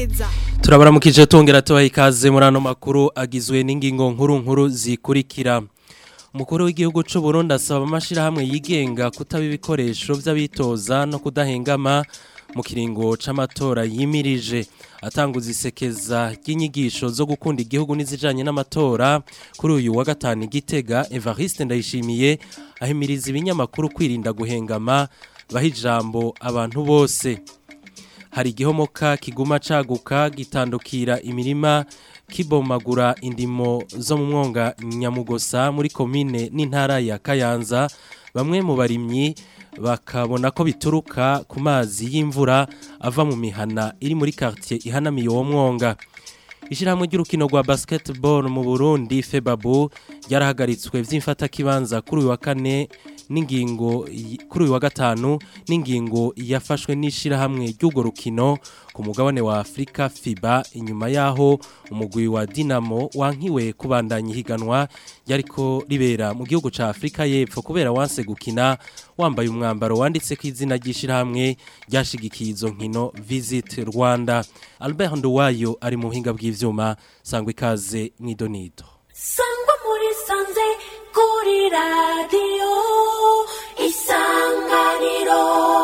neza turabaramukije tongera tubaha ikaze muri ano makuru agizwe n'ingingo nkuru nkuru zikurikira umukuru w'igihugu cy'u Burundi asaba amashyirahamwe yigenga kutaba ibikoresho by'abitoza no kudahengama mu kiringo c'amatora yimirije atanguza isekeza ry'inyigisho zo gukunda igihugu n'izijanye n'amatora kuri uyu wa gatanu igitega Evariste Ndayishimiye ahimiriza ibinyamakuru kwirinda guhengama baha ijambo abantu bose hari igihomoka kiguma caguka gitandukira imirima kibomagura indimo zo mu mwonga nyamugosa muri komine n'intara ya Kayanza bamwe mu barimyi bakabona ko bituruka ku mazi y'imvura ava mu mihana iri muri quartier ihanamiye uwo mwonga Ishirahamwe ry'urukino rwa basketball mu Burundi Febabu ryarahagaritswe vy'imfata kibanza kuri uyu wa kane n'ingingo kuri uyu wa gatanu n'ingingo yafashwe n'ishirahamwe ry'ugo rukino ku mugabane wa Afrika FIBA inyuma yaho umugwi wa Dinamo wankiwe kubandanya higanwa yariko ribera mu gihugu ca Afrika y'Epfo kubera wanse gukina wambaye umwambaro wanditse ko izina ry'ishirahamwe ryashigikiye izo nkino Visit Rwanda Albert Nduwayo ari mu buhinga bw'ivyuma sangwa ikaze mw'idonido sangwa muri sanze kuri radiyo isanganiro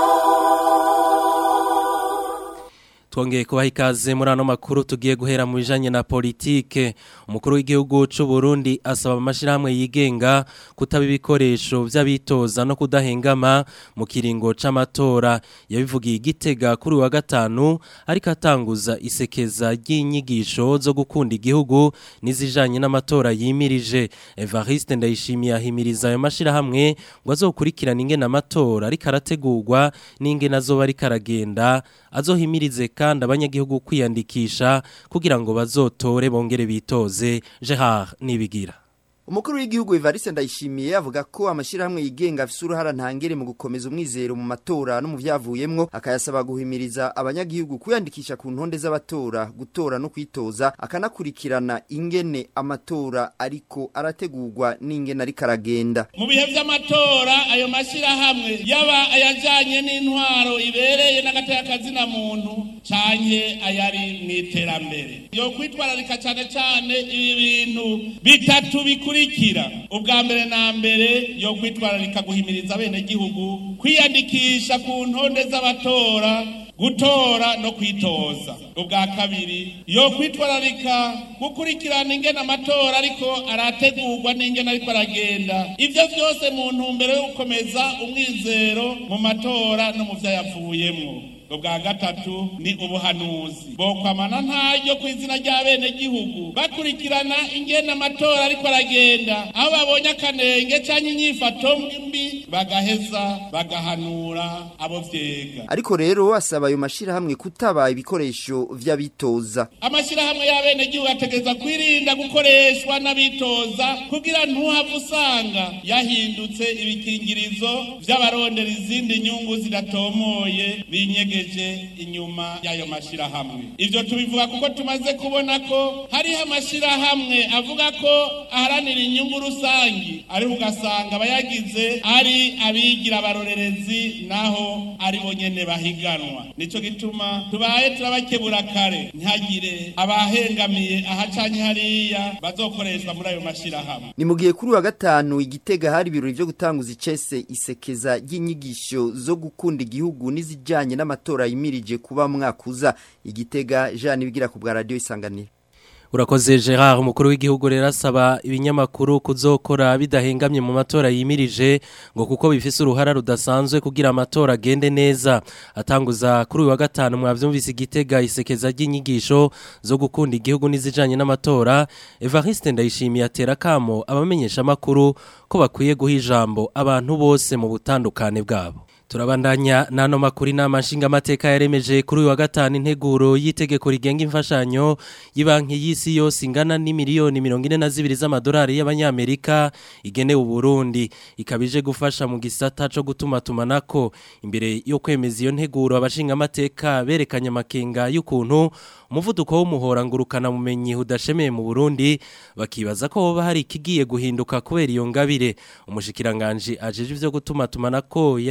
Twongeye kubaha ikaze muri ano makuru tugiye guhera mu bijanye na politike umukuru w'igihugu c'u Burundi asaba amashirahamwe yigenga kutaba ibikoresho vy'abitoza no kudahengama mu kiringo c'amatora yabivugiye igitega kuri wa gatanu ariko atanguza isekeza ry'inyigisho zo gukunda igihugu n'izijanye n'amatora yimirije Evariste Ndayishimiye ahimiriza ayo mashirahamwe ngo azokurikirana ingene amatora ariko arategurwa n'ingene azoba ariko aragenda azohimirize kandi abanyagihugu kwiyandikisha kugira ngo bazotore bongere bitoze Gerard Nibigira Umukuru w'igihugu Evariste Ndayishimiye avuga ko amashirahamwe yigenga afise uruhara ntangere mu gukomeza umwizero mu matora no mu vyavuyemwo akayasaba guhimiriza abanyagihugu kwiyandikisha ku ntonde z'abatora gutora no kwitoza akanakurikirana ingene amatora ariko arategurwa n'ingene ariko aragenda mu bihe vy'amatora ayo mashirahamwe yaba ayajanye n'intwaro ibereye n'agateka na muntu canke ayari mw'iterambere yo kwitwararika cane cane ibi bintu bitatu bikuru bikurikira ubwa mbere na mbere yo kwitwararika guhimiriza bene gihugu kwiyandikisha ku ntonde z'abatora gutora no kwitoza ubwa kabiri yo kwitwararika gukurikirana ingene amatora ariko arategurwa n'ingene ariko aragenda ivyo vyose mu ntumbero yo gukomeza umwizero mu matora no mu vyayavuyemwo ubwa gatatu ni ubuhanuzi bokwamana ntaryo ku izina rya bene gihugu bakurikirana ingene amatora ariko aragenda aho babonye akanenge canke inyifato mbi bagaheza bagahanura abo vyega ariko rero asaba ayo mashirahamwe kutaba ibikoresho vy'abitoza amashirahamwe y'abene gihugu ategereza kwirinda gukoreshwa n'abitoza kugira ntuhave usanga yahindutse ibikingirizo vy'abarondera izindi nyungu zidatomoye binyegeje inyuma y'ayo mashirahamwe ivyo tubivuga kuko tumaze kubona ko hariho amashirahamwe avuga ko aharanira inyungu rusangi ariko ugasanga abayagize ari abigira abarorerezi naho ari bo nyene bahiganwa nico gituma tubaye turabakebura kare ntihagire abahengamiye aha canke hariya bazokoreshwa muri ayo mashirahamwe ni mu gihe kuri wa gatanu igitega hari ibirori vyo gutanguza icese isekeza ry'inyigisho zo gukunda igihugu n'izijanye n'amatora yimirije kuba mwakuza igitega Jean Nibigira ku bwa radio isanganiro Urakoze Gerard umukuru w'igihugu rero asaba ibinyamakuru kuzokora bidahengamye mu matora yimirije ngo kuko bifise uruhara rudasanzwe kugira amatora agende neza atanguza kuri uyu wa gatanu mwavyumvise igitega isekeza ry'inyigisho zo gukunda igihugu n'izijanye n'amatora Evariste Ndayishimiye atera kamo abamenyesha makuru ko bakwiye guha ijambo abantu bose mu butandukane bwabo Turabandanya nano makuri nama nshinga mateka yaremeje kuri uyu wa gatanu integuro y'itegeko rigenga imfashanyo y'ibanki y'isi yose ingana n'imiliyoni 42 z'amadolari y'abanyamerika igenewe Burundi ikabije gufasha mu gisata co gutuma tumanako imbere yo kwemeza iyo nteguro abashinga amateka berekanye amakenga y'ukuntu umuvuduko w'umuhora ngurukana mumenyi udashemeye mu Burundi bakibaza ko hoba hari ikigiye guhinduka kubera iyo ngabire umushikiranganje ajeje ivyo gutuma tumanako yariko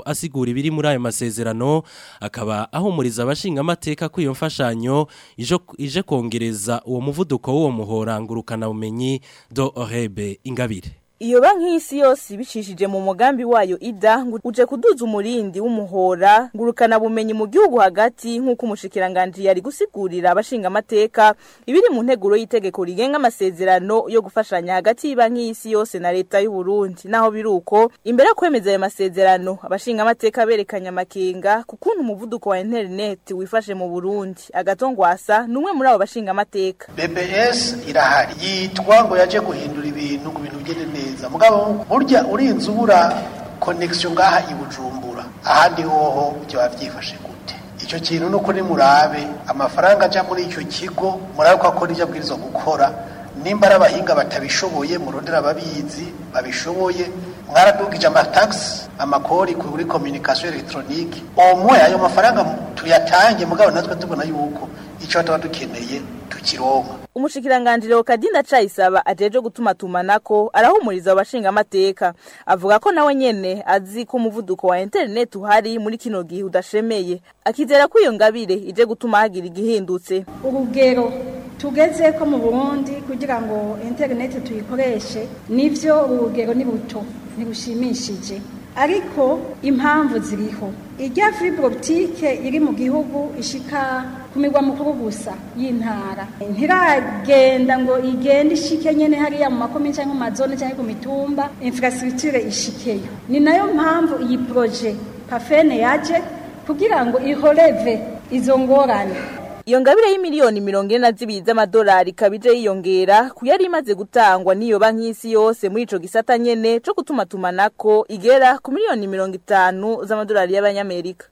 asigura ibiri muri ayo masezerano akaba ahumuriza abashinga amateka ko iyo mfashanyo ijo- ije kongereza uwo muvuduko w'uwo muhora ngurukana bumenyi do orebe ingabire Iyo banki y'isi yose ibicishije mu mugambi wayo ida ngo uje kuduza umurindi w'umuhora ngurukana bumenyi mu gihugu hagati nk'uko umushikiranganje yari gusigurira abashinga amateka ibiri mu nteguro y'itegeko rigenga amasezerano yo gufashanya hagati y'banki y'isi yose na leta y'u Burundi naho biruko imbere yo kwemeza ayo masezerano abashinga amateka berekanye amakenga ku kuntu umuvuduko wa internet wifashe mu Burundi agatongwasa numwe muri abo bashinga amateka BBS irahari yitwa ngo yaje guhindura ibintu ngo ibintu bigende neza mugabo burya urinze ubura connection ngaha i Bujumbura ahandi hoho byo bavyifashe gute icyo kintu nuko ni murabe amafaranga aja muri icyo kigo murabe ko akora ibyo abwirizwa gukora nimba ari abahinga batabishoboye murondera ababizi babishoboye mwaradugije amataxi amakori kuri communication electronique omwe ayo mafaranga tuyatange mugabo natwe tubona yuko icyo tuba dukeneye tukironka Umushikiranganje Leo Kadinda Chayisaba ajeje gutuma tumanako arahumuriza abashinga amateka avuga ko nawe nyene azi ko umuvuduko wa internet uhari muri kino gihe udashemeye akizera ko iyo ngabire ije gutuma hagira igihindutse urugero tugeze ko mu burundi kugira ngo interineti tuyikoreshe nivyo urugero ni buto ntibushimishije ariko impamvu ziriho irya fibre optique iri mu gihugu ishika ku migwa mukuru gusa y'intara ntiragenda ngo igende ishike nyene hariya mu makomine cyangwa mu mazone cyangwa ku mitumba infrastructure ishikeyo ni nayo mpamvu iyi projet pafene yaje kugira ngo ihoreve izo ngorane Iyo ngabire y'imiliyoni mirongo ine na zibiri z'amadolari ikaba ije yiyongera ku yari imaze gutangwa n'iyo banki y'isi yose muri ico gisata nyene co gutuma tumanako igera ku miliyoni mirongo itanu z'amadolari y'abanyamerika.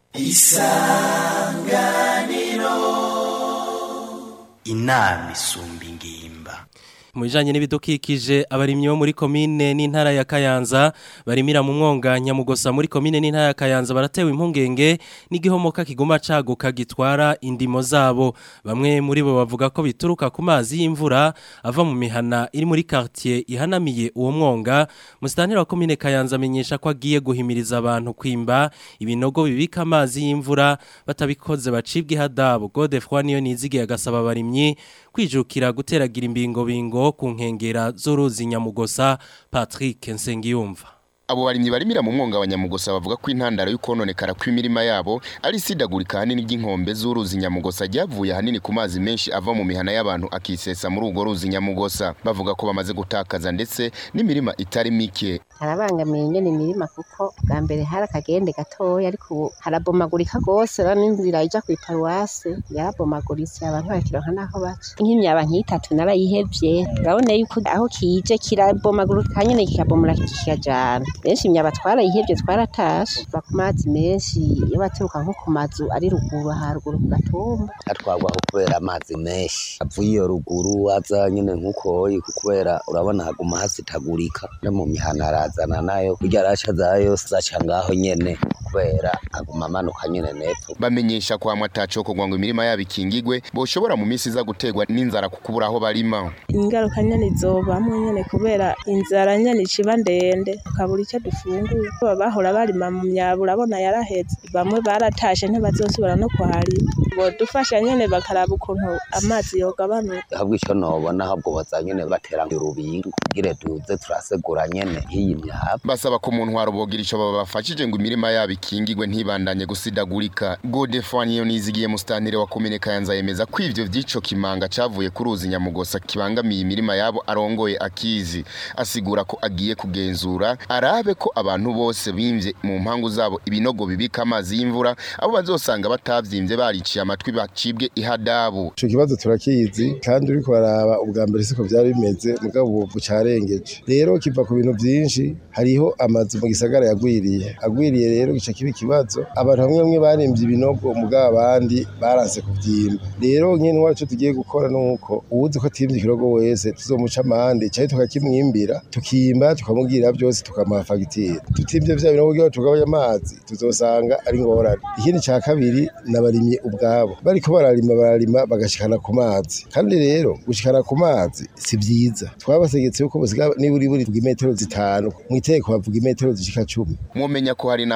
inama isumba ingimba mu bijanye n'ibidukikije abarimyi bo muri komine n'intara ya Kayanza barimira mu mwonga nyamugosa muri komine n'intara ya Kayanza baratewe impungenge n'igihomoka kiguma caguka gitwara indimo zabo bamwe muri bo bavuga ko bituruka ku mazi y'imvura ava mu mihana iri muri quartier ihanamiye uwo mwonga musitanteri wa komine Kayanza amenyesha ko agiye guhimiriza abantu kwimba ibinogo bibika amazi y'imvura batabikoze bacibwe ihadabu Godefroy niyo nizigiye agasaba abarimyi kwijukira guteragira imbingo bingo ku nkengera z'uruzi nyamugosa Patrick Nsengiyumva Abo barimyi barimira mu mwonga wa Nyamugosa bavuga ko intandaro y'ukononekara kw'imirima yabo ari sidagurika hanini ry'inkombe z'uruzi Nyamugosa ryavuye hanini ku mazi menshi ava mu mihana y'abantu akisesa muri urwo ruzi Nyamugosa bavuga ko bamaze gutakaza ndetse n'imirima itari mike harabangamiye nyene imirima kuko bwa mbere hari akagende gatoya ariko ubu harabomagurika rwose rero n'inzira ija kw'iparuwase yarabomaguritse abantu barakironka n'aho baca nk'imyaba nk'itatu narayihevye urabona yuko aho kije kirabomagurika nyene kikabomora kikajana benshi imyaba twarayihevye twaratashe kuva ku mazi menshi iyo baturuka nko ku mazu ari ruguru haruguru ku gatumba atwagwaho kubera amazi menshi avuye iyo ruguru aza nyene nk'ukoyi kubera urabona haguma hasitagurika no mu mihana arazana nayo kurya araca zayo yose aca ngaho nyene kubera aguma amanuka nyene nepfo bamenyesha kwa mwatacho ko ngo imirima yabo ikingigwe boshobora mu minsi iza gutegwa n'inzara kukubura aho barima ingaruka nyene izobamwo nyene kubera inzara nyene iciba ndende tukabura icyo dufungura bahora barima mu myaba urabona yaraheze bamwe baratashe ntibazosubira no kuharima bodufasha nyene bakaraba ukuntu amazi yogabanuka ahubwo ico nobona ahubwo boza nyene batera urubingo kugira duze turasegura nyene nk'iyi myaba basaba ko mu ntwaro bogira ico babafashije ngo imirima yabo ikingigwe ntibandanye gusidagurika Godefroy niyo nizigiye mustanire wa komine Kayanza yemeza ko ivyo vyico kimanga cavuye ku ruzi Nyamugosa kibangamiye imirima yabo arongoye akizi asigura ko agiye kugenzura arabe ko abantu bose bimvye mu mpangu zabo ibinogo bibika amazi y'imvura abo bazosanga batavyimbye bariciye amatwi bacibwe ihadabu ico kibazo turakizi kandi uriko baraba ubwa mbere siko vyari bimeze mugabo ubu bucarengeje rero kiva ku bintu vyinshi hariho amazu mu gisagara yagwiriye agwiriye rero gica kiba ikibazo abantu bamwe bamwe barimvye ibinogo mugabo abandi baranse kuvyimba rero nyene wacu tugiye gukora nuko uwuzi ko atimvye ikirogo wese tuzomuca amande canke tukakimwimbira tukimba tukamubwira vyose tukamuha fagitire tutimvye vya binogo kugira tugabanye amazi tuzosanga ari ngorane ikindi ca kabiri nabarimye ubwabo bariko bararima bararima bagashikana ku mazi kandi rero gushikana ku mazi si vyiza twabategetse yuko basiga niburi buri imetero zitanu mw'iteko bavuga imetero zishika cumi mumenya ko hari n'ahandi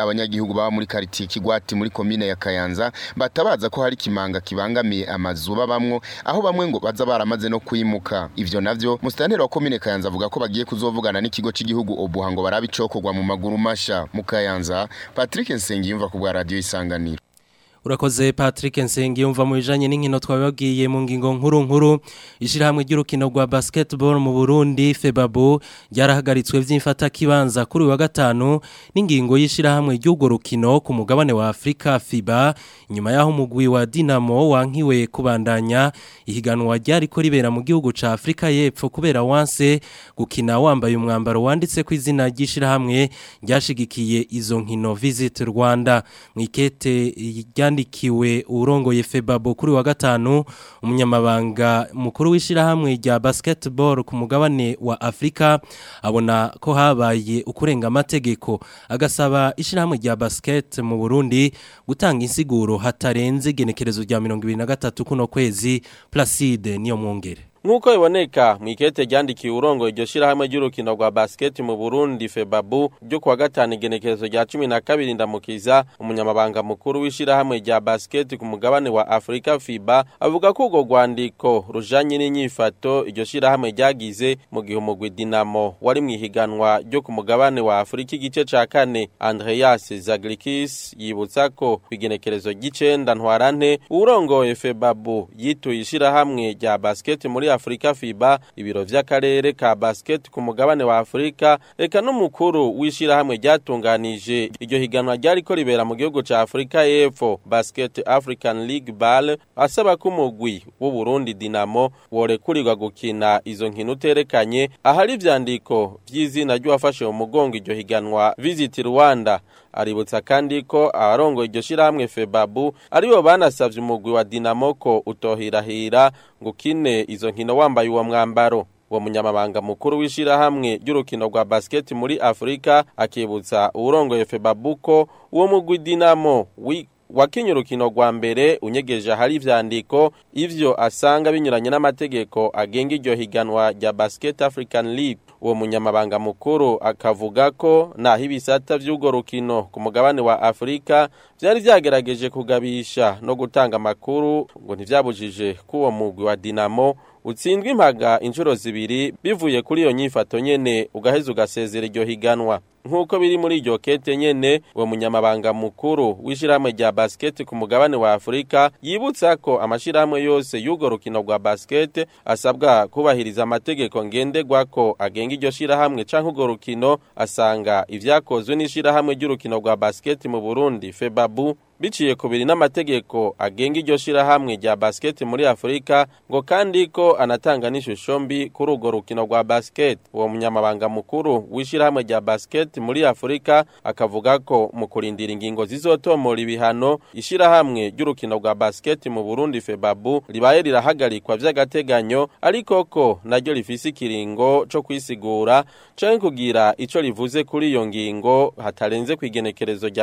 abanyagihugu baba muri quartier Kigwati muri commune ya Kayanza batabaza ko hari kimanga kibangamiye amazu babamwo aho bamwe ngo baza baramaze no kwimuka ivyo navyo mustanteri wa commune Kayanza avuga ko bagiye kuzovugana n'ikigo c'igihugu Obuha ngo barabe icokorwa mu maguru masha mu Kayanza Patrick Nsengiyumva ku bwa radio isanganiro Urakoze Patrick Nsengi yumva mu bijanye n'inkino twababwiye mu ngingo nkuru nkuru ishirahamwe ry'urukino rwa basketball mu Burundi Febabu ryarahagaritswe vy'imfata kibanza kuri wa gatanu n'ingingo y'ishirahamwe ry'ugo rukino ku mugabane wa Afrika FIBA nyuma yaho umugwi wa Dinamo wankiwe kubandanya ihiganwa ryari ko ribera mu gihugu ca Afrika y'Epfo kubera wanse gukina wambaye umwambaro wanditse ku izina ry'ishirahamwe ryashigikiye izo nkino Visit Rwanda mwikete yandikiwe urongoye Febabo kuri wa gatanu umunyamabanga mukuru w'ishirahamwe rya basketball ku mugabane wa Afrika abona ko habaye ukurenga amategeko agasaba ishirahamwe rya basket mu Burundi gutanga insiguro hatarenze genekerezo rya 2023 kuno kwezi Placide niyo mwongere Nkuko iboneka mwikete ryandikiye urongo iryo shirahamwe ry'urukino rwa basket mu Burundi Febabu ryo kuwa gatanu igenekerezo rya 12 ndamukiza umunyamabanga mukuru w'ishirahamwe rya basket ku mugabane wa Afrika FIBA avuga ko urwo rwandiko rujanye n'inyifato iryo shirahamwe ryagize mu gihe umugwi Dinamo wari mwihiganwa ryo ku mugabane wa Afrika igice ca kane Andreas Zaglikis yibutsa ko igenekerezo ry'icenda ntwarante urongoye Febabu yituye ishirahamwe rya basket muri Afrika FIBA ibiro vy'akarere ka basket ku mugabane wa Afrika eka n'umukuru w'ishirahamwe ryatunganije iryo higanwa ryari ko ribera mu gihugu ca Afrika y'Epfo Basket African League BAL asaba ko umugwi w'u Burundi Dinamo worekurirwa gukina izo nkino uterekanye ahari ivyandiko vy'izina ry'uwafashe mu mugongo iryo higanwa Visit Rwanda aributsa kandi ko abarongo iryo shirahamwe Febabu aribo banasavye umugwi wa Dinamo ko utohirahira ngo kine izo nkino wambaye uwo mwambaro uwo munyamabanga mukuru w'ishirahamwe ry'urukino rwa basket muri Afrika akibutsa urongoye Febabu ko uwo mugwi Dinamo wakinye urukino rwa mbere unyegeje ahari ivyandiko ivyo asanga binyuranye n'amategeko agenga iryo higanwa rya Basket African League uwo munyamabanga mukuru akavuga ko naho ibisata vy'urwo rukino ku mugabane wa Afrika vyari vyagerageje kugabisha no gutanga amakuru ngo ntivyabujije ko uwo mugwi wa Dinamo utsindwa impaga inshuro zibiri bivuye kuri iyo nyifato nyene ugaheza ugasezera iryo higanwa nk'uko biri muri iryo kete nyene uwo munyamabanga mukuru w'ishirahamwe rya basket ku mugabane wa Afrika yibutsa ko amashirahamwe yose y'urwo rukino rwa basket asabwa kubahiriza amategeko ngenderwako agenga iryo shirahamwe canke urwo rukino asanga ivyakozwe n'ishirahamwe ry'urukino rwa basket mu Burundi Febabu biciye kubiri n'amategeko agenga iryo shirahamwe rya basket muri Afrika ngo kandi ko anatanga n'ishusho mbi kuri urwo rukino rwa basket uwo munyamabanga mukuru w'ishirahamwe rya basket muri Afrika akavuga ko mu kurindira ingingo zizotomora ibihano ishirahamwe ry'urukino rwa basket mu Burundi Febabu ribaye rirahagarikwa vy'agateganyo ariko ko naryo rifise ikiringo co kwisigura canke kugira ico rivuze kuri iyo ngingo hatarenze kwigenekerezo rya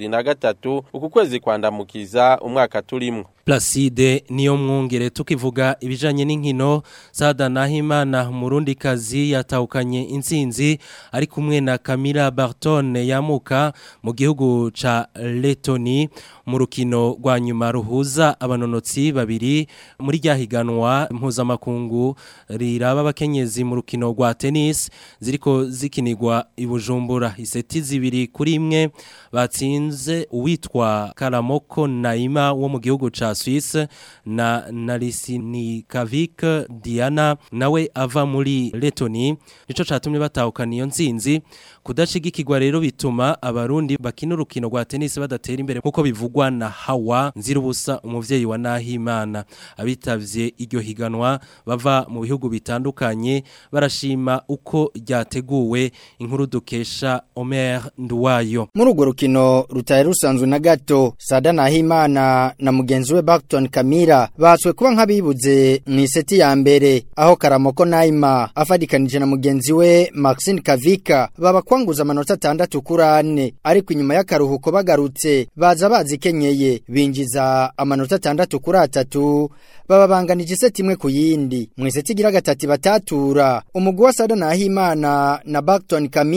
2023 uku kwezi kwandamukiza umwaka turimwo Placide niyo mwungere tukivuga ibijanye n'inkino Sada Nahimana murundi kazi yatahukanye intsinzi ari kumwe na Camila Barton yamuka mu gihugu ca Letoni mu rukino rwa nyuma ruhuza abanonotsi babiri muri ryahiganwa mpuzamakungu riraba abakenyezi mu rukino rwa tennis ziriko zikinirwa i Bujumbura iseti zibiri kuri imwe batsinze uwitwa Karamoko Naima wo mu gihugu ca Suisse na Nalisini Kavik Diana nawe ava muri Letoni nico catumye batahukana iyo nsinzi kudashigikirwa rero bituma abarundi bakina urukino rwa tennis badatera imbere nkuko bivugwa na Hawa Nzirubusa umuvyeyi wa Nahimana abitavye iryo higanwa bava mu bihugu bitandukanye barashima uko ryateguwe inkuru dukesha Omer Nduwayo muri urwo rukino rutari rusanzwe na gato Sada Nahimana na mugenzi we Barton Kamira batswe kuba nk'abibuze mu iseti ya mbere aho Karamoko Naima afadikanije na mugenzi we Maxine Kavika baba kwanguza amanota atandatu kuri ane ariko inyuma y'akaruhuko bagarutse baza bazikenyeye binjiza amanota atandatu kuri atatu baba banganije iseti imwe ku yindi mu iseti igira gatatu batatura umugwi wa Sada Nahimana na Barton Kamira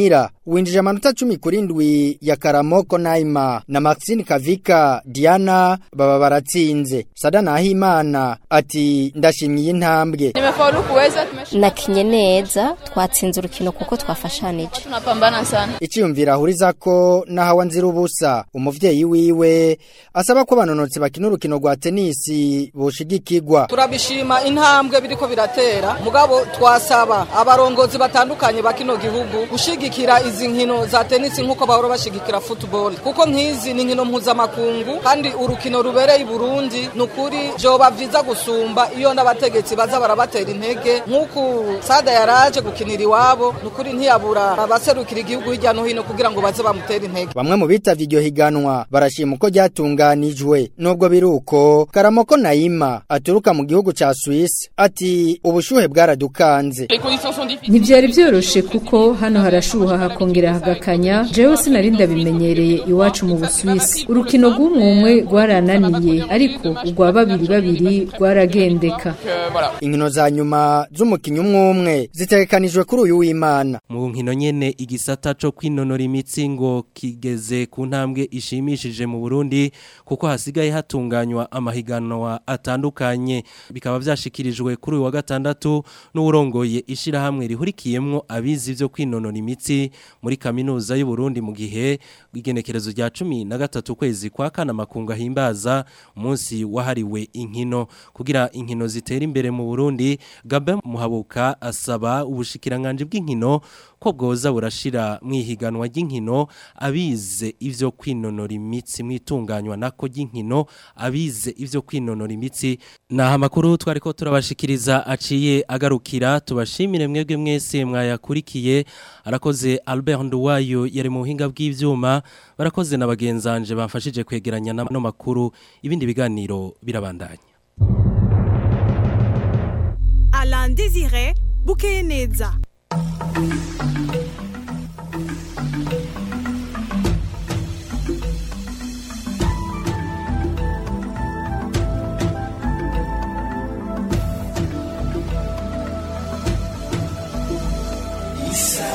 winjije amanota 10 kuri ndwi ya Karamoko Naima na Maxine Kavika Diana baba baratsinze Sada Nahimana ati ndashimye intambwe Nimefaulu kuweza tumeshinda. nakinye neza twatsinze urukino kuko twafashanije Tunapambana sana. Iciyumvira ahuriza ko nahawa nzira ubusa umuvyeyi wiwe asaba ko abanonotsi bakina urukino rwa tenisi boshigikirwa turabishima intambwe biriko biratera mugabo twasaba abarongozi batandukanye ba kino gihugu gushigikira izi nkino za tenisi nk'uko bahora bashigikira football kuko nk'izi ni nkino mpuzamakungu kandi urukino rubereye i Burundi ni ukuri vyoba vyiza gusumba iyo n'abategetsi baza barabatera intege nk'uku sada yaraje gukinira iwabo ni ukuri ntiyabura abaserukira igihugu hirya no hino kugira ngo baze bamutere intege Bamwe mu bitavye iryo higanwa barashima uko ryatunganijwe nubwo biruko Karamoko Naima aturuka mu gihugu ca Swiss ati ubushuhe bwaradukanze ntibyari byoroshe kuko hano harashuha hakongera hagakanya jewe sinari ndabimenyereye iwacu mu busuwisi urukino rw'umwumwe rwarananiye ariko urwa babiri babiri rwaragendeka inkino za nyuma z'umukinyi umwe umwe zitegekanijwe kuri uyu w'Imana mu nkino nyene igisata co kwinonora imitsi ngo kigeze ku ntambwe ishimishije mu Burundi kuko hasigaye hatunganywa amahiganwa atandukanye bikaba vyashikirijwe kuri uyu wa gatandatu n'urongoye ishirahamwe rihurikiyemwo abizi vyo kwinonora imitsi muri kaminuza y'u Burundi mu gihe igenekerezo rya 13 kwezi kwa kana makunga himbaza umunsi wahariwe inkino kugira inkino zitera imbere mu Burundi Gabe Muhabuka asaba ubushikiranganje bw'inkino ko bwoza burashira mwihiganwa ry'inkino abize ivyo kwinonora imitsi mwitunganywa nako ry'inkino abize ivyo kwinonora imitsi naha amakuru twariko turabashikiriza aciye agarukira tubashimire mwebwe mwese mwayakurikiye arakoze Albert Nduwayo yari mu buhinga bw'ivyuma barakoze na bagenzanje bafashije kwegeranya no makuru ibindi biganiro birabandanya Alain Désiré Bukeye neza Isa